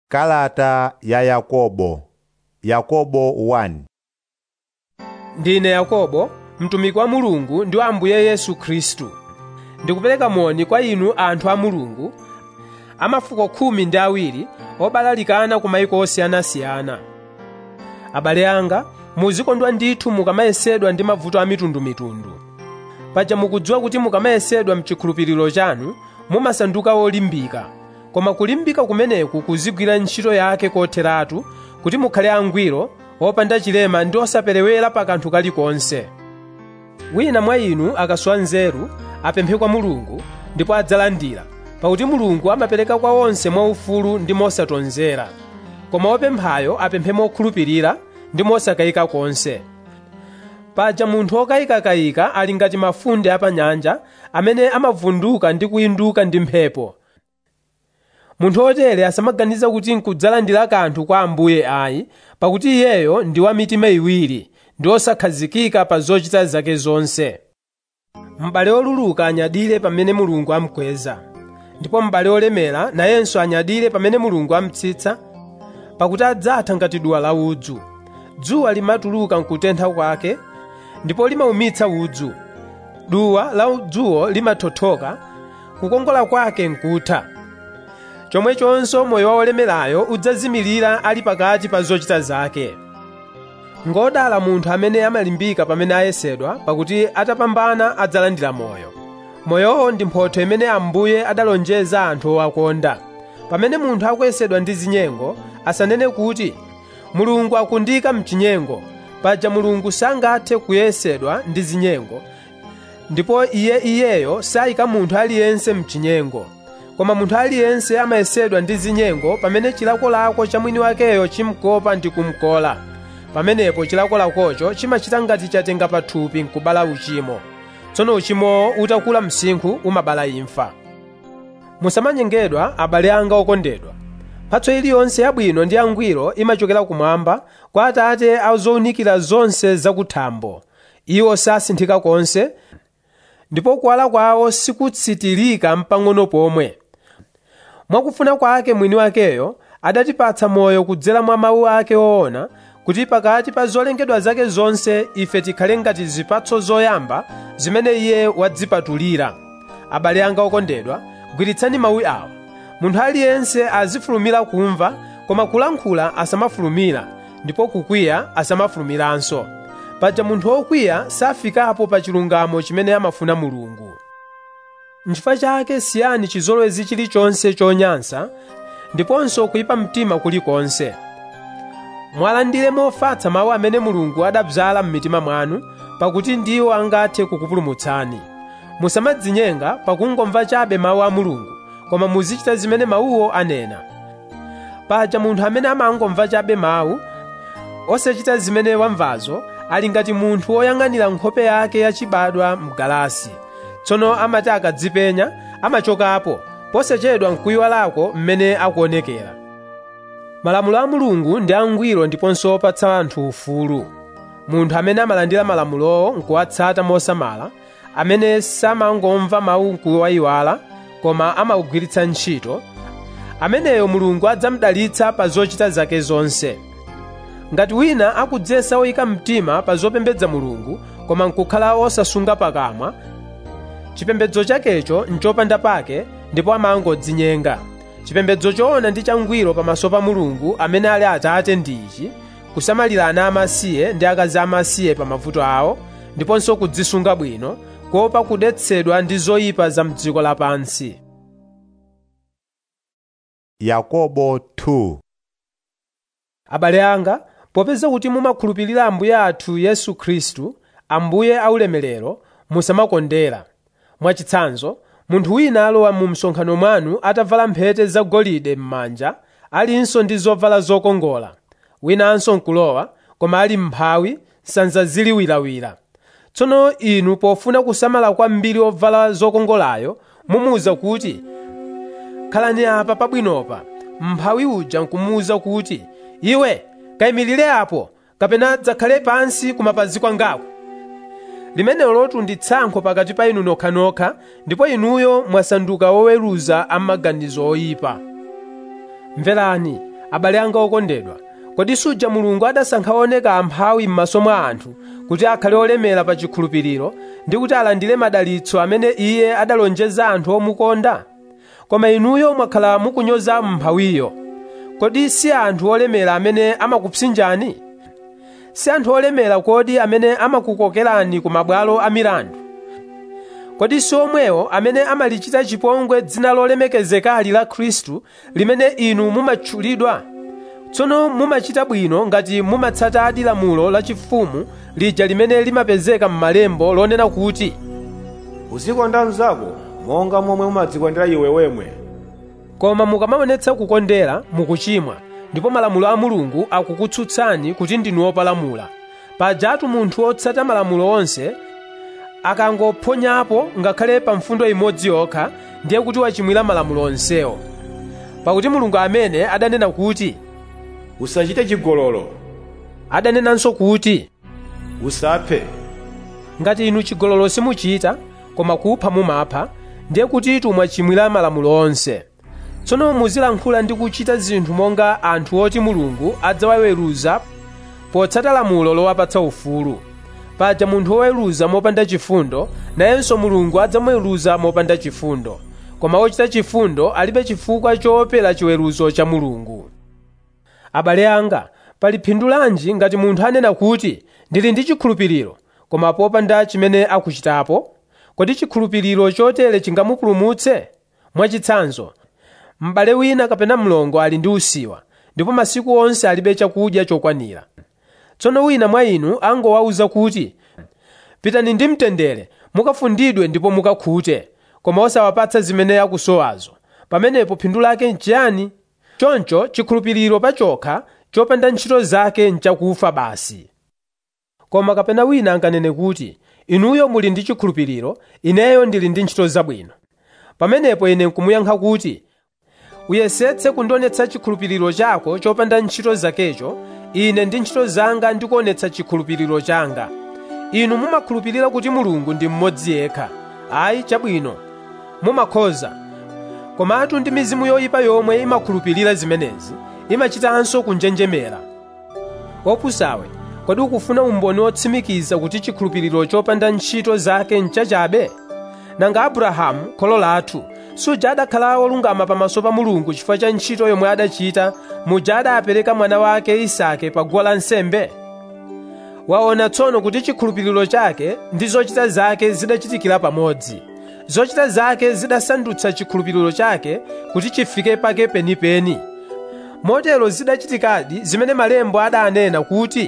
Kalata ya Yakobo Yakobo 1 Ndine Yakobo, mtumiki wa Mulungu ndi wa Ambuye Yesu Khristu. Ndikupereka moni kwa inu anthu a Mulungu, a mafuko khumi ndi awiri obalalikana ku mayiko osiyanasiyana. Abale anga, muzikondwa ndithu mukamayesedwa ndi mavuto a mitundumitundu. Paja mukudziwa kuti mukamayesedwa mchikhulupiriro chanu mumasanduka olimbika, koma kulimbika kumeneku kuzigwira ntchito yake kotheratu kuti mukhale angwiro, opanda chilema ndi osaperewera pa kanthu kalikonse. Wina mwa inu akasowa nzeru apemphe kwa Mulungu ndipo adzalandira, pakuti Mulungu amapereka kwa onse mwaufulu ndi mosatonzera. Koma wopemphayo apemphe mokhulupirira ndi mosakayika konse. Paja munthu okayikakayika ali ngati mafunde apanyanja amene amavunduka ndi kuyinduka ndi mphepo. Munthu otere asamaganiza kuti nkudzalandira kanthu kwa Ambuye ayi, pakuti iyeyo ndi wa mitima iwiri ndi osakhazikika pa zochita zake zonse. M'bale oluluka anyadire pamene Mulungu amukweza, ndipo m'bale olemera nayenso anyadire pamene Mulungu amutsitsa, pakuti adzatha ngati duwa la udzu. Dzuwa limatuluka nkutentha kwake, ndipo limaumitsa udzu. Duwa la udzuwo limathothoka, kukongola kwake nkutha. chomwechonso moyo wa olemerayo udzazimirira ali pakati pa zochita zake ngodala munthu amene amalimbika pamene ayesedwa pakuti atapambana adzalandira moyo moyowo ndi mphotho imene ambuye adalonjeza anthu owakonda pamene munthu akuyesedwa ndi zinyengo asanene kuti mulungu akundika mchinyengo paja mulungu sangathe kuyesedwa ndi zinyengo ndipo iye iyeyo sayika munthu aliyense mchinyengo koma munthu aliyense amayesedwa ndi zinyengo pamene chilakolako cha mwini wakeyo chimkopa ndi kumkola pamenepo chilakolakocho chimachita ngati chatenga pathupi nkubala uchimo tsono uchimowo utakula msinkhu umabala imfa musamanyengedwa abale anga okondedwa mphatso iliyonse yabwino ndi yangwiro imachokera kumwamba kwa atate a zowunikira zonse zakuthambo iwo sasinthika konse ndipo kuwala kwawo sikutsitirika mpang'ono pomwe mwakufuna kwake mwini wakeyo adatipatsa moyo kudzera mwa mawu ake woona kuti pakati pa zolengedwa zake zonse ife tikhale ngati zipatso zoyamba zimene iye wadzipatulira abale anga okondedwa gwiritsani mawu awa munthu aliyense azifulumira kumva koma kulankhula asamafulumira ndipo kukwiya asamafulumiranso paja munthu wokwiya safikapo pa chilungamo chimene amafuna mulungu nchifukwa chake siyani chizolowezi chilichonse chonyansa ndiponso kuyipa mtima kulikonse mwalandire mofatsa mawu amene mulungu adabzala m'mitima mwanu pakuti ndiwo angathe kukupulumutsani musamadzinyenga pakungomva chabe mawu a mulungu koma muzichita zimene mawuwo anena paja munthu amene amangomva chabe mawu osachita zimene wamvazo ali ngati munthu woyang'anira nkhope yake yachibadwa mgalasi tsono amati akadzipenya amachokapo posachedwa nkuyiwalako mmene akuonekera malamulo a mulungu ndi angwiro ndiponso opatsa anthu ufulu munthu amene amalandira malamulowo nkuwatsata mosamala amene samangomva mawu nkuwayiwala koma amawugwiritsa ntchito ameneyo mulungu adzamudalitsa pa zochita zake zonse ngati wina akudzesa oyika mtima pa zopembedza mulungu koma nkukhala osasunga pakamwa chipembedzo chakecho nchopanda pake ndipo amangodzinyenga chipembedzo choona ndi changwiro pamaso pa mulungu amene ali atate ndi ichi kusamalira ana amasiye ndi akazi amasiye pa mavuto awo ndiponso kudzisunga bwino kuopa kudetsedwa ndi zoyipa za mdziko lapansi Yakobo 2 abale anga popeza kuti mumakhulupirira ambuye athu yesu khristu ambuye aulemerero musamakondera mwachitsanzo munthu wina alowa mu msonkhano mwanu atavala mphete zagolide m'manja alinso ndi zovala zokongola winanso nkulowa koma ali m'mphawi sanza ziliwirawira tsono inu pofuna kusamala kwambiri ovala zokongolayo mumuwuza kuti khalani apa pabwinopa m'mphawi uja nkumuwuza kuti iwe kayimirire apo kapena dzakhale pansi kumapazi kwangaku limenelo lotu ndi tsankho pakati pa inu nokhanokha ndipo inuyo mwasanduka oweruza amaganizo oyipa mverani abale anga okondedwa kodi suja mulungu adasankha oneka amphawi m'maso mwa anthu kuti akhale olemera pa chikhulupiriro ndi kuti alandire madalitso amene iye adalonjeza anthu omukonda koma inuyo mwakhala mukunyoza mphawiyo kodi si anthu olemera amene amakupsinjani si anthu olemera kodi amene amakukokerani ku mabwalo a milandu kodi si omwewo amene amalichita chipongwe dzina lolemekezekali la khristu limene inu mumatchulidwa tsono mumachita bwino ngati mumatsatadi lamulo lachifumu lija limene limapezeka m'malembo lonena kuti uzikonda mnzako monga momwe umadzikondera iwe wemwe koma mukamaonetsa kukondera mukuchimwa ndipo malamulo a mulungu akukutsutsani kuti ndinu opalamula pajatu munthu wotsata malamulo onse akangophonyapo ngakhale pa mfundo imodzi yokha ndiye kuti wachimwira malamulo onsewo pakuti mulungu amene adanena kuti usachite chigololo adanenanso kuti usaphe ngati inu chigololo simuchita koma kupha mumapha ndiye kuti mwachimwira malamulo onse tsono muzilankhula ndi kuchita zinthu monga anthu oti mulungu adzawaweruza potsata lamulo lowapatsa ufulu paja munthu woweruza mopanda chifundo nayenso mulungu adzamuweruza mopanda chifundo koma wochita chifundo alibe chifukwa choopera chiweruzo cha mulungu abale anga pali phindu lanji ngati munthu anena kuti ndili ndi chikhulupiriro koma popanda chimene akuchitapo kodi chikhulupiriro chotere chingamupulumutse mwachitsanzo m'bale wina kapena mlongo ali ndi usiwa ndipo masiku onse alibe chakudya chokwanira tsono wina mwa inu angowawuza kuti pitani ndi mtendere mukafundidwe ndipo mukakhute koma osawapatsa zimene akusowazo pamenepo phindu lake nchiyani choncho chikhulupiriro pachokha chopanda ntchito zake nchakufa basi koma kapena wina anganene kuti inuyo muli ndi chikhulupiriro ineyo ndili ndi ntchito zabwino pamenepo ine nkumuyankha kuti uyesetse kundionetsa chikhulupiriro chako chopanda ntchito zakecho ine ndi ntchito zanga ndikuonetsa chikhulupiriro changa inu mumakhulupirira kuti mulungu ndi mmodzi yekha ayi chabwino mumakhoza komatu ndi mizimu yoyipa yomwe imakhulupirira zimenezi imachitanso kunjenjemera opusawe kodi ukufuna umboni wotsimikiza kuti chikhulupiriro chopanda ntchito zake nchachabe nanga abrahamu kholo lathu suja adakhala wolungama pamaso pa mulungu chifukwa cha ntchito yomwe adachita muja adapereka mwana wake isake pa guwa lansembe waona tsono kuti chikhulupiriro chake ndi zochita zake zidachitikira pamodzi zochita zake zidasandutsa chikhulupiriro chake kuti chifike pake penipeni motero zidachitikadi zimene malembo adanena kuti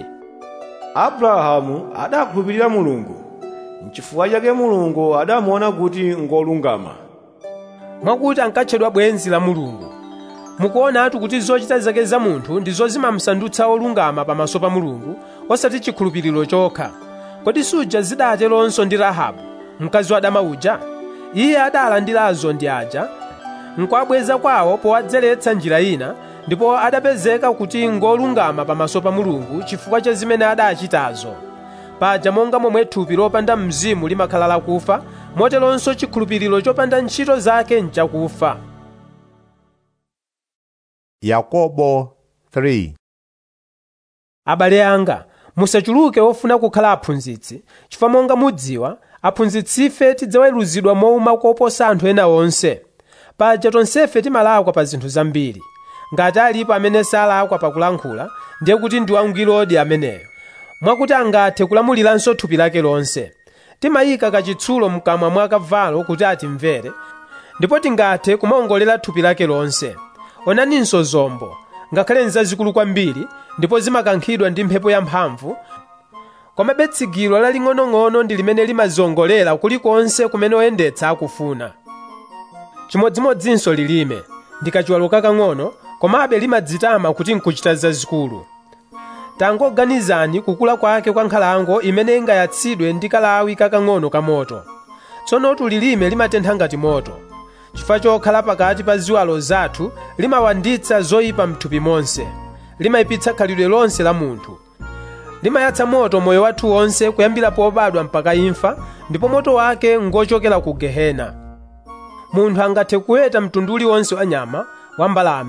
abrahamu adakhulupirira mulungu n'chifukwa chake mulungu adamuona kuti ngolungama mwakuti ankatchedwa bwenzi la mulungu mukuonatu kuti zochita zake za munthu ndizo zimamsandutsa olungama pamaso pa mulungu osati chikhulupiriro chokha kodi suja zidateronso ndi rahabu mkazi wa dama uja iye adalandirazo ndi aja nkwabweza kwawo powadzeretsa njira ina ndipo adapezeka kuti ngolungama pamaso pa mulungu chifukwa cha zimene adachitazo paja monga momwe thupi lopanda mzimu limakhala lakufa moteronso chikhulupiriro chopanda ntchito zake nchakufa Yakobo 3 abale anga musachuluke ofuna kukhala aphunzitsi chifukwa monga mudziwa aphunzitsife tidzaweruzidwa mouma koposa anthu ena onse paja tonsefe timalakwa pa zinthu zambiri ngati alipo amene salakwa pakulankhula ndiye kuti ndi wangwirodi ameneyo mwakuti angathe kulamuliranso thupi lake lonse timayika kachitsulo mkamwa mwa kavalo kuti atimvere ndipo tingathe kumaongolera thupi lake lonse onaninso zombo ngakhale nzazikulu kwambiri ndipo zimakankhidwa ndi mphepo yamphamvu komabe tsigiro laling'onong'ono ndi limene limaziongolera kulikonse kumene oyendetsa akufuna chimodzimodzinso lilime ndi kachiwalo kakang'ono komabe limadzitama kuti nkuchita zazikulu tangoganizani kukula kwake kwa nkhalango imene ingayatsidwe ndi kalawi kakang'ono ka moto tsono lilime limatentha ngati moto chifukwa chokhala pakati pa ziwalo zathu limawanditsa zoyipa mthupi monse limayipitsa khalidwe lonse la munthu limayatsa moto moyo wathu wonse kuyambira pobadwa mpaka imfa ndipo moto wake ngochokera ku gehena munthu angathe kuweta mtundu uliwonse wa nyama wa mbalame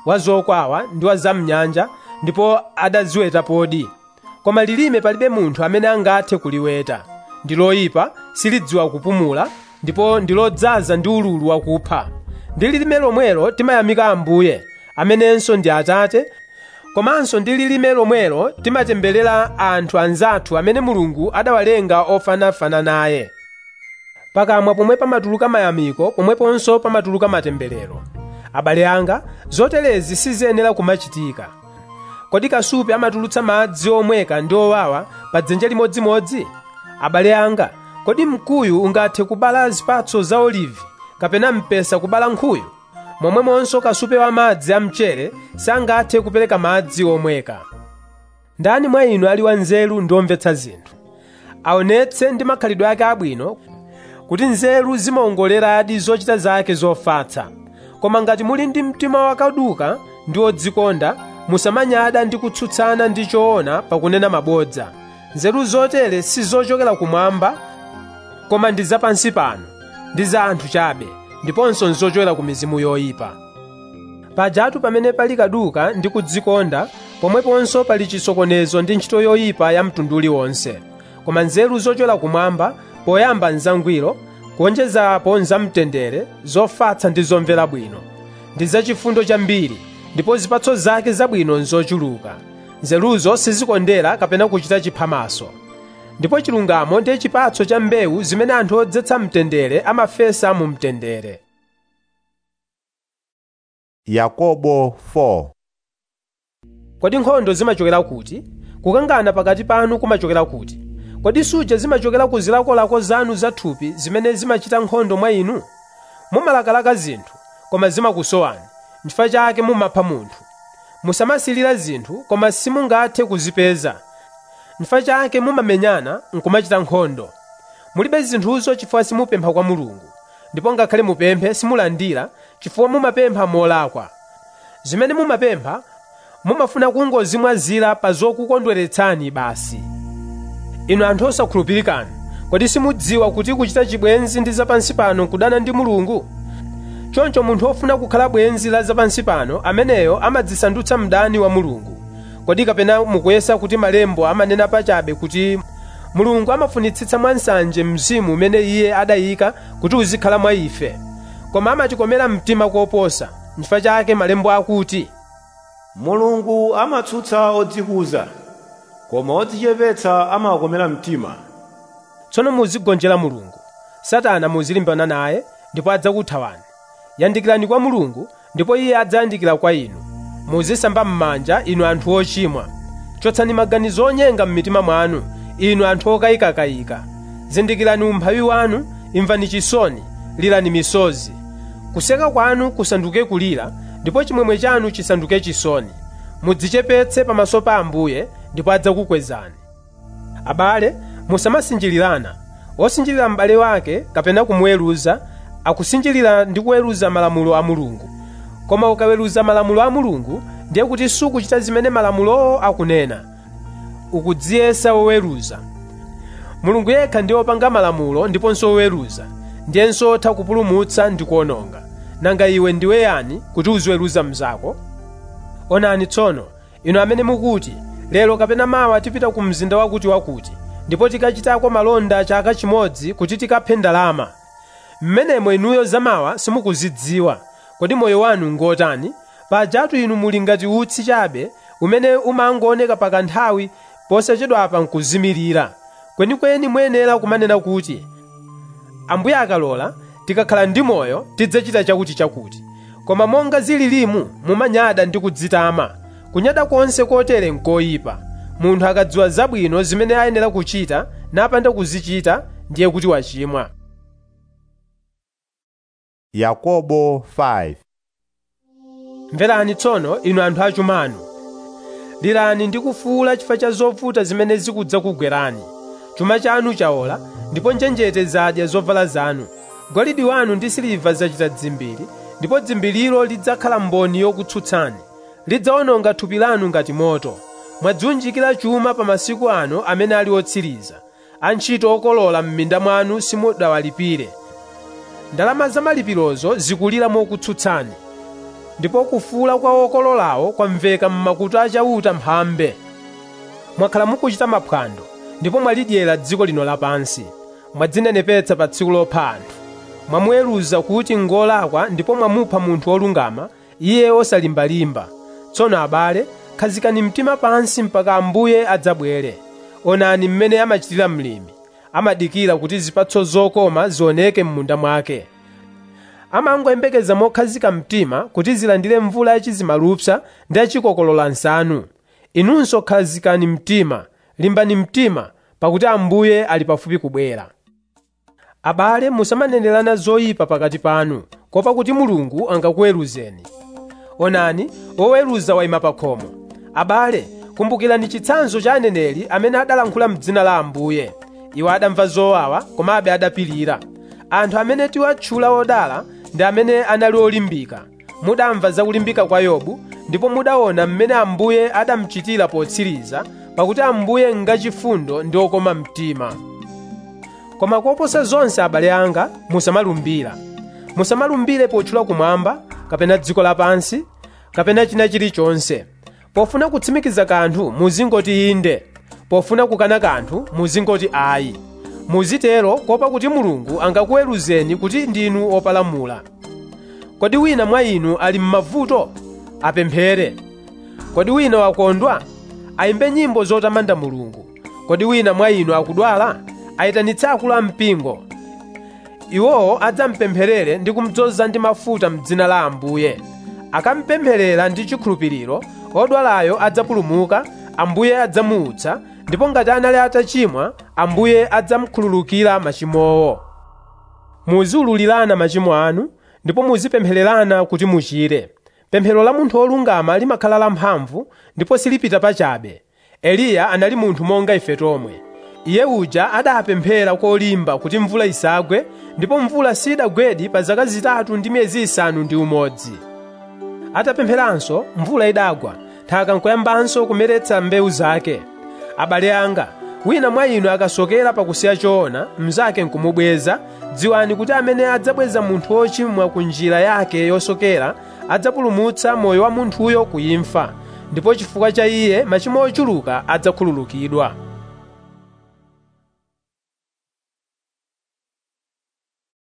wa zokwawa ndi wa zamnyanja ndipo adaziweta podi koma lilime palibe munthu amene angathe kuliweta ndi loyipa silidziwa kupumula ndipo ndi lodzaza ndi ululu wakupha ndi lilime lomwelo timayamika ambuye amenenso ndi atate komanso ndi lilime lomwelo timatemberera anthu anzathu amene mulungu adawalenga ofanafana naye pakamwa pomwe pamatuluka mayamiko pomweponso pamatuluka matemberero abale anga zoterezi siziyenera kumachitika kodi kasupe amatulutsa madzi omweka ndi owawa pa dzenje limodzimodzi abale anga kodi mkuyu ungathe kubala zipatso za olivi kapena mpesa kubala nkhuyu momwemonso kasupe wa madzi a mchere sangathe kupereka madzi omweka ndani mwa inu ali wanzeru ndi omvetsa zinthu aonetse ndi makhalidwe ake abwino kuti nzeru zimaongoleradi zochita zake zofatsa koma ngati muli ndi mtima wakaduka ndi wodzikonda musamanyada ndi kutsutsana ndi choona pakunena mabodza nzeru zotere si zochokera kumwamba koma ndi zapansi pano ndi za anthu chabe ndiponso nzochokera ku mizimu yoyipa pajatu pamene pali kaduka ndi kudzikonda pomweponso pali chisokonezo ndi ntchito yoyipa ya mtundu uliwonse koma nzeru zochokera kumwamba poyamba nzangwiro kuonjezapo nzamtendere zofatsa ndi zomvera bwino ndi zachifundo chambiri ndipo zipatso zake zabwino nzochuluka nzeruzo sizikondera kapena kuchita chiphamaso ndipo chilungamo ndiye chipatso cha mbewu zimene anthu odzetsa mtendere amafesa mu mtendere Yakobo 4 kodi nkhondo zimachokera kuti kukangana pakati panu kumachokera kuti kodi suja zimachokera ku zilakolako zanu zathupi zimene zimachita nkhondo mwa inu mumalakalaka zinthu koma zimakusowani n'chifukwa chake mumapha munthu musamasilira zinthu koma simungathe kuzipeza n'chifukwa chake mumamenyana nkumachita nkhondo mulibe zinthuzo chifukwa simupempha kwa mulungu ndipo ngakhale mupemphe simulandira chifukwa mumapempha molakwa zimene mumapempha mumafuna kungozimwazira pa zokukondweretsani basi inu anthu osakhulupirikana kodi simudziwa kuti kuchita chibwenzi ndi zapansi pano nkudana ndi mulungu choncho munthu wofuna kukhala bwenzi la zapansi pano ameneyo amadzisandutsa mdani wa mulungu kodi kapena mukuyesa kuti malembo amanena pachabe kuti mulungu amafunitsitsa mwansanje mzimu umene iye adayika kuti uzikhala mwa ife koma amatikomera mtima koposa n'chifukwa chake malembo akuti mulungu amatsutsa odzikuza koma odzichepetsa amawakomera mtima tsono muzigonjera mulungu satana muzilimbana naye ndipo adzakuthawani yandikirani kwa mulungu ndipo iye adzayandikira kwa inu muzisamba m'manja inu anthu ochimwa chotsani maganizo onyenga m'mitima mwanu inu anthu okayikakayika zindikirani umphawi wanu imvani chisoni lirani misozi kuseka kwanu kusanduke kulira ndipo chimwemwe chanu chisanduke chisoni mudzichepetse pamaso pa ambuye ndipo adzakukwezani abale musamasinjirirana wosinjirira m'bale wake kapena kumuweruza akusinjirira ndi kuweruza malamulo a mulungu koma ukaweruza malamulo a mulungu ndiye kuti sukuchita zimene malamulowo akunena ukudziyesa woweruza mulungu yekha ndiye wopanga malamulo ndiponso woweruza ndiyenso otha kupulumutsa ndi kuwononga nanga iwe ndiwe yani kuti uziweruza mnzako onani tsono inu amene mukuti lero kapena mawa tipita ku mzinda wakuti wakuti ndipo tikachitako malonda chaka chimodzi kuti tikaphe ndalama mmenemo inuyo zamawa simukuzidziwa kodi moyo wanu ngotani pajatu inu muli ngati utsi chabe umene umangooneka pakanthawi posachedwapa nkuzimirira kwenikweni muyenera kumanena kuti ambuye akalola tikakhala ndi moyo tidzachita chakuti chakuti koma monga zililimu mumanyada ndi kudzitama kunyada konse kotere nkoyipa munthu akadziwa zabwino zimene ayenera kuchita napanda kuzichita ndiye kuti wachimwa Yakobo 5 mverani tsono inu anthu achumanu lirani ndi kufuwula chifukwa cha zovuta zimene zikudza kugwerani chuma chanu chaola ndipo njenjete zadya zovala zanu golidi wanu ndi siliva zachita dzimbiri ndipo dzimbiliro lidzakhala mboni yokutsutsani lidzawononga thupi lanu ngati moto mwadziunjikira chuma pa masiku ano amene ali otsiriza antchito okolola m'minda mwanu simudawalipire ndalama za malipirozo zikulira mokutsutsani ndipo kufuula kwa okololawo kwamveka m'makutu achauta mphambe mwakhala mukuchita maphwando ndipo mwalidyera dziko lino lapansi mwadzinenepetsa pa tsiku lopha anthu mwamuweruza kuti ngolakwa ndipo mwamupha munthu wolungama iye osalimbalimba tsono abale khazikani mtima pansi mpaka ambuye adzabwere onani mmene amachitira mlimi amadikira kuti zipatso zokoma zioneke m'munda mwake amangoyembekeza mokhazika mtima kuti zilandire mvula yachizimalupsa ndi yachikokolola nsanu inunso khazikani mtima limbani mtima pakuti ambuye ali pafupi kubwera abale musamanenerana zoyipa pakati panu kopa kuti mulungu angakuweruzeni onani woweruza wayima pa khomo abale kumbukirani chitsanzo cha aneneri amene adalankhula m'dzina la ambuye iwo adamva zowawa komabe adapirira anthu amene tiwatchula odala ndi amene anali olimbika mudamva za kulimbika kwa yobu ndipo mudaona mmene ambuye adamuchitira potsiriza pakuti ambuye ngachifundo ndi okoma mtima koma koposa zonse abale anga musamalumbira musamalumbire potchula kumwamba kapena dziko lapansi kapena china chilichonse pofuna kutsimikiza kanthu muzingoti inde pofuna kukana kanthu muzingoti ayi muzitero kopa kuti mulungu angakuweruzeni kuti ndinu opalamula kodi wina mwa inu ali m'mavuto apemphere kodi wina wakondwa ayimbe nyimbo zotamanda mulungu kodi wina mwa inu akudwala ayitanitse akulu ampingo iwowo adzampempherere ndi kumudzoza ndi mafuta m'dzina la ambuye akampempherera ndi chikhulupiriro odwalayo adzapulumuka ambuye adzamuutsa ndipo ngati anali atachimwa ambuye adzamukhululukira machimowo muziululirana machimo anu ndipo muzipemphererana kuti muchire pemphero la munthu wolungama limakhala lamphamvu ndipo silipita pachabe eliya anali munthu monga ife tomwe iye uja adapemphera kolimba kuti mvula isagwe ndipo mvula sidagwedi pa zaka zitatu ndi miyezi isanu ndi umodzi atapempheranso mvula idagwa nthaka nkoyambanso kumeretsa mbewu zake abale anga wina mwa inu akasokera pakusiya choona mnzake nkumubweza dziwani kuti amene adzabweza munthu wochimwa ku njira yake yosokera adzapulumutsa moyo wa munthuyo ku imfa ndipo chifukwa cha iye machimo ochuluka adzakhululukidwa